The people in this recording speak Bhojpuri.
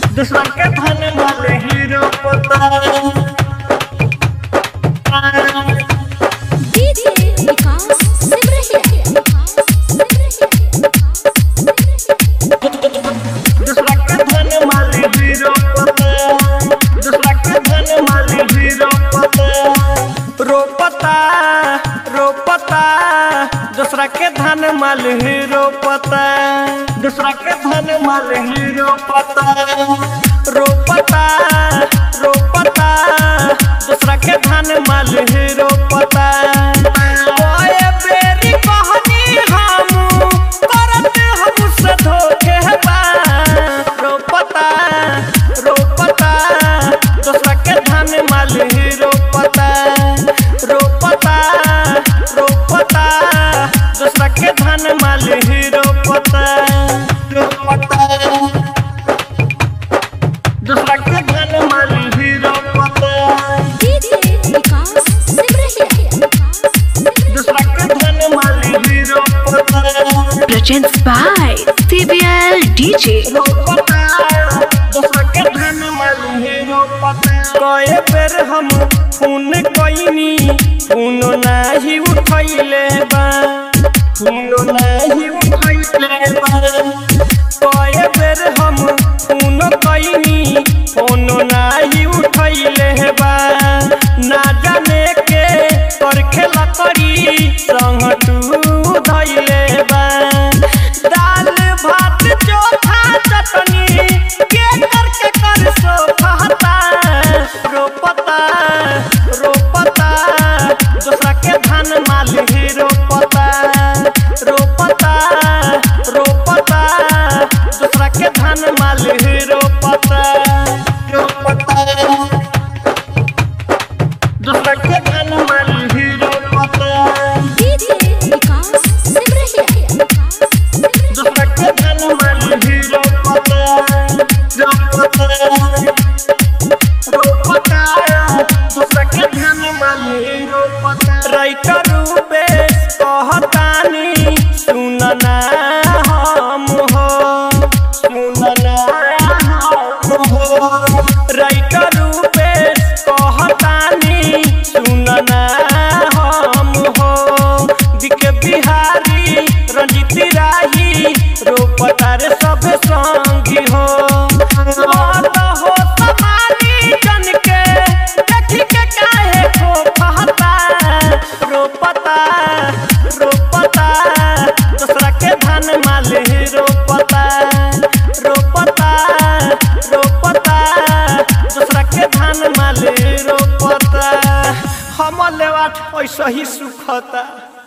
दूसरा के धन वाले हीरो पता डीजे विकास सिमरहिया दूसरा के धन वाले हीरो पता दूसरा के धन वाले हीरो पता रोपता रोपता दूसरा के धन माल हीरो पता दूसरा के धन माल हीरो पता रोपता रोपता दूसरा के धन माल हीरो पता ओए बेरी कहनी हम करत हमसे धोखे बा रोपता रोपता दूसरा के धन माल हीरो पता रोपता रोपता दूसरा के धन माल हीरो पता रोपता दूसरा के धन माल हीरो पता डीजे विकास सिमरहिया दूसरा के धन माल हीरो पता Presents by CBL DJ. कए बेर हम फोन कईनी फोन नाही उठैले बा फोन नाही उठैले बा कए बेर हम फोन कईनी फोन नाही उठैले बा ना जाने के कर खेला करी संग तू धैले बा दाल भात चोखा चटनी के करके कर सोफाता रोपता रोपता दूसरा के धान माल ही रोपता रोपता रोपता दूसरा के धान माल ही रोपता रोपता दूसरा के धान माल ही रोपता डीजे विकास सिमरहिया दूसरा के धन माल हीरो पता रोपता रोपता दूसरा के धन माल हीरो पता राइटर रूपे कहतानी सुनना हम हो सुनना हम हो राइटर रूपे कहतानी सुनना हम हो दिके बिहारी रंजित राही रोपतार सब संगी हो मत हो समारी जन के देखी के काहे खो फहता रोपता रोपता दूसरा के धान माल ही रोपता रोपता रोपता दूसरा के धान माल ही रोपता हम लेवाट ऐसा ही सुखता